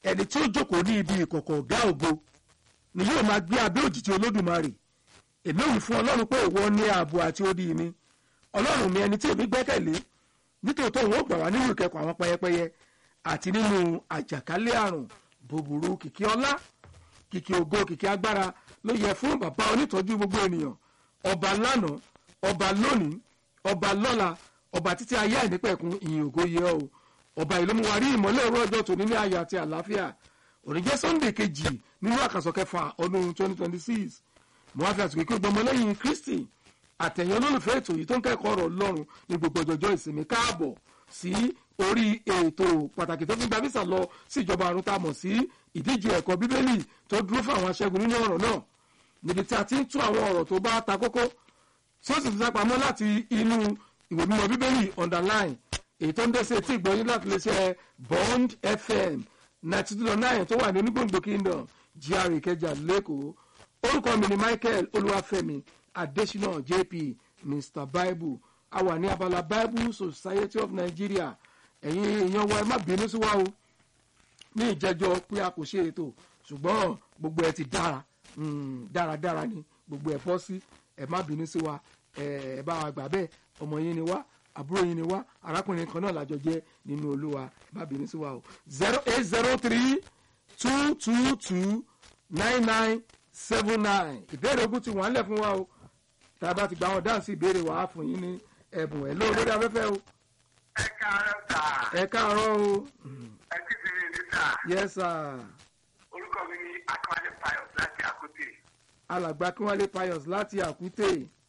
ẹni tí ó jókòó ní ibi ìkọ̀kọ̀ ọ̀gá ògo ni yóò máa gbé abẹ́ òjìji olódùmarè èmi ò wí fún ọlọ́run pé ìwọ ní ààbò àti odi mi ọlọ́run mi ẹni tí èmi gbẹ́kẹ̀lé nítòótọ́ òun ó gbà wá nínú ìkẹ́kọ̀ọ́ àwọn pẹyẹpẹyẹ àti nínú àjàkálẹ̀ àrùn búburú kìkì ọlá kìkì ògo kìkì agbára ló yẹ fún bàbá onítọ́jú gbogbo ènìyàn ọba lánàá ọba lónìí ọba lọ́la ọba títí ayé àìnípẹ̀kun ìyìn ògo yẹ o ọba ìlú mu wa rí ìmọ́lẹ̀ òru ọjọ́ tòní ní ayọ̀ àti àlàáfíà òní jẹ́ sunday kejì nínú àkàsọ̀ kẹfà ọdún twenty twenty six mo wá fi àsìkò kí gbọmọ lẹ́yìn kristi àtẹ̀yìn olólùfẹ́ ètò yìí tó ń kẹ́kọ̀ọ́ ọ̀rọ̀ ọlọ́run ní gbogbo ọjọ́jọ́ ìsinmi káàbọ̀ sí orí ètò pàtàkì tó fi gba visa lọ sí ìjọba àrùn tá a mọ̀ sí ìdíje ẹ̀kọ́ bíbélì tó dúró fún àwọn aṣẹ́gun nínú ọ̀rọ̀ náà níbi tí a ti ń tún àwọn ọ̀rọ̀ tó bá ta kókó tí ó sì fi sápamọ́ láti inú ìwé mímọ́ bíbélì underline èyí tó ń dẹ́sẹ̀ tí ìgbọ́yìn láti lè ṣe bond fm ninety two nine tó wà ní onígbòǹgbò kingdom gr ìkẹjà lẹ́kọ̀ọ́ orúkọ mi ni michael olúwàfẹ́mi adésínà jp mr bible a wà ní abala bible society of nigeria ẹ̀yin èèyàn wa ẹ má bínú sí wa o ní ìjẹ́jọ́ pé a kò ṣe ètò ṣùgbọ́n gbogbo ẹ ti dára dáradára ni gbogbo ẹ bọ́ sí ẹ má bínú sí wa ẹ bá wa gbà bẹ́ẹ̀ ọmọ yín ni wá àbúrò yín ni wá arákùnrin kan náà lájọ jẹ́ nínú olúwa ẹ má bínú sí wa o zero eight zero three two two two nine nine seven nine ìbéèrè ogun ti wà ńlẹ̀ fún wa o tá a bá ti gba àwọn dáhùn sí ìbéèrè wàá fún yín ní ẹ̀bùn ẹ̀ lóò lórí afẹ́fẹ́ o. ẹ káàárọ̀ sà. ẹ káàárọ̀ o. ẹ kí sì ní sà. yes sir. orúkọ mi ni akọ́lé pius láti àkútè. alàgbà kínwálé pius láti àkútè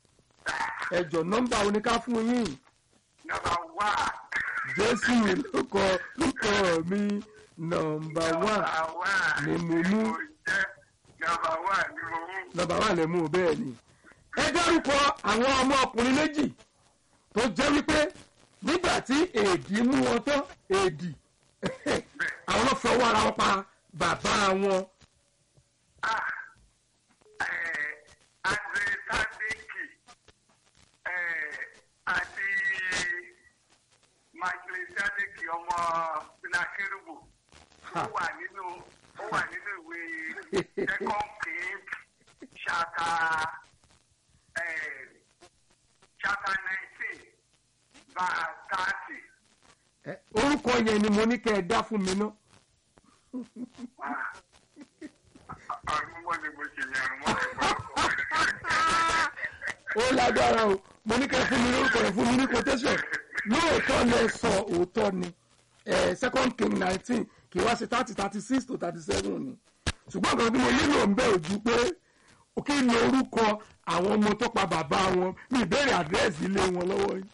ẹjọ nọ́mbà oníká fún yín nọmba wá. jésù lóko lóko mi nọ́mbà wà wá. ni mo mú jẹ́ nọmba wá ni mo mú. nọ́mbà wà lẹ mú o bẹ́ẹ̀ ni. ẹ dárúkọ àwọn ọmọ ọkùnrin méjì tó jẹ́ wípé nígbà tí èdì mú wọn tán èdì àwọn náà fọwọ́ ara wọn pa bàbá wọn. Ah, eh, Andre Sadiki eh, àti Michael Sadiki ọmọ Sinakerubu ó wà nínú ó wà nínú ìwé second king chapter eh, chapter nineteen verse thirty. Ẹ, orúkọ yẹn ni mo ní kẹ́ ẹ dá fún mi ná. Àrùn mọ́ni mo ṣe yẹn àrùn mọ́ni mo ó lágbára o mo ní kẹ́ ẹ fún mi lórúkọ yẹn fún mi ní quotation lóòótọ́ lẹ sọ òótọ́ ni ẹ second king nineteen kì í wá sí thirty thirty six to thirty seven ni ṣùgbọ́n nǹkan tí mo nílò ń bẹ̀ ojú pé kí ni orúkọ àwọn ọmọ tó pa bàbá wọn ní ìbéèrè àdírẹ́sì ilé wọn lọ́wọ́ yìí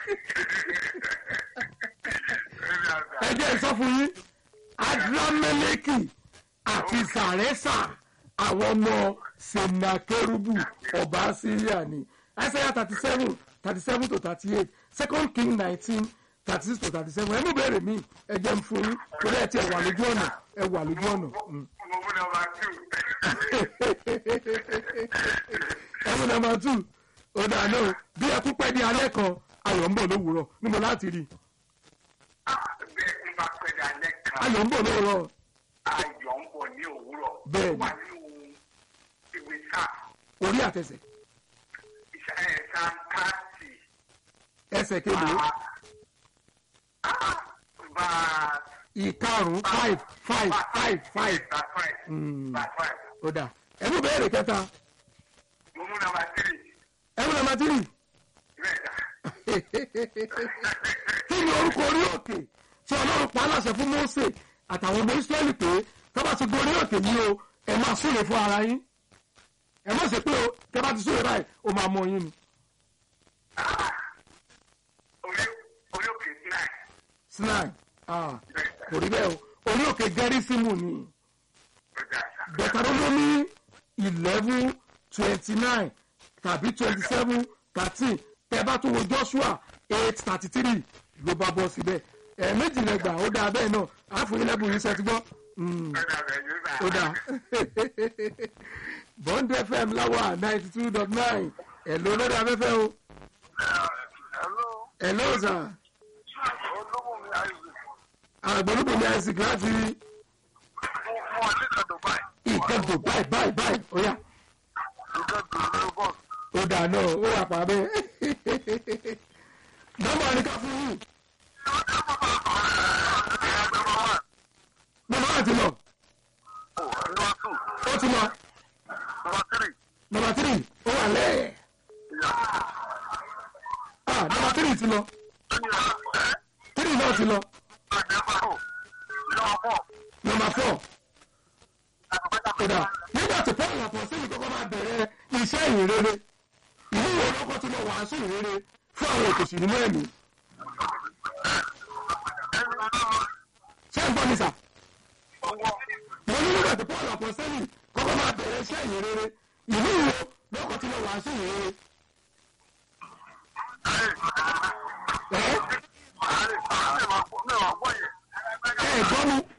ẹ jẹ́ ìsọ fún yín adrameleki àti sàrẹ́sà àwọn ọmọ senakerubu ọba syria ni isaiah thirty seven thirty seven to thirty eight second king nineteen thirty six to thirty seven ẹnu bẹ̀rẹ̀ mi ẹ jẹ́ ń fún yín torí ẹ ti ẹ wà lójú ọ̀nà ẹ wà lójú ọ̀nà. Mm. mo mú nọmba two. ẹmu nàmbà tù ọ̀dà náà bí ẹ tún pẹ́ di alẹ́ kan ayọ̀ ń bọ̀ lówùúrọ̀ níbo láti rí bẹ́ẹ̀ ń bá pẹ́ dalẹ́ kan ayọ̀ ń bọ̀ lówùúrọ̀ ayọ̀ ń bọ̀ ní òwúrọ̀ Bẹ́ẹ̀ni. wà nínú ìwé sáà orí àtẹsẹ̀ ìṣẹ́ santaati ẹsẹ̀ kélòó bá ìkarùn five five five five bá five Mm. bá five ọ̀dà ẹmu bẹ̀rẹ̀ kẹta mo mú nọmba three ẹmu nàmbà tírì bẹ́ẹ̀ dà kí ni orúkọ orí òkè tí ọlọ́run pa aláṣẹ fún Mósè àtàwọn ọmọ Ísírẹ́lì pé tọ́ba ti gorí òkè yìí o ẹ máa súre fún ara yín ẹ má ṣe pé o tẹ́ bá ti súre báyìí o máa mọ yín ni. orí orí òkè nine sinai ah, bẹ́ẹ̀ dà kò rí bẹ́ẹ̀ o orí òkè gẹ́rísímù ni bẹ́ẹ̀ dà sà. Deuteronomy eleven twenty nine tàbí twenty seven thirteen tẹ́ bá tún wo Joshua eight thirty three ló bá bọ́ síbẹ̀ ẹ̀ méjìlélẹ́gbà ó dáa bẹ́ẹ̀ náà àfọyínlẹ́bùn yìí ṣe ti gbọ́. Mm bẹ́ẹ̀ dà bẹ́ẹ̀ yóò sà. ó dáa bond fm láwà ninety two dot nine ẹ̀lò lórí afẹ́fẹ́ o hello ẹ̀lò sà olówó mi àìsàn àgbẹ̀lúbùnmi isaac láti ìkẹ́dùn báyìí báyìí báyìí ó yá ó dà náà ó wà pa bẹ́ẹ̀ nọ́mbà ni ká fún yín nọ́mbà wà ti lọ ó ti lọ nọ́mbà tírì ó wà lẹ́ẹ̀ ah nọ́mbà tírì ti lọ tírì náà ti lọ nọ́mbà fọ́ kódà nígbà tí paul àpọ̀sílì kọ́kọ́ máa bẹ̀rẹ̀ iṣẹ́ ìrere ìlú ìwé ọkọ̀ tí mo wàásù ìrere fún àwọn òkòṣì nínú ẹ̀mí ṣé ń gbọ́ mi sà mo ní nígbà tí paul àpọ̀sílì kọ́kọ́ máa bẹ̀rẹ̀ iṣẹ́ ìrere ìlú ìwé ọkọ̀ tí mo wàásù ìrere ẹ̀ ẹ̀ gbọ́ mi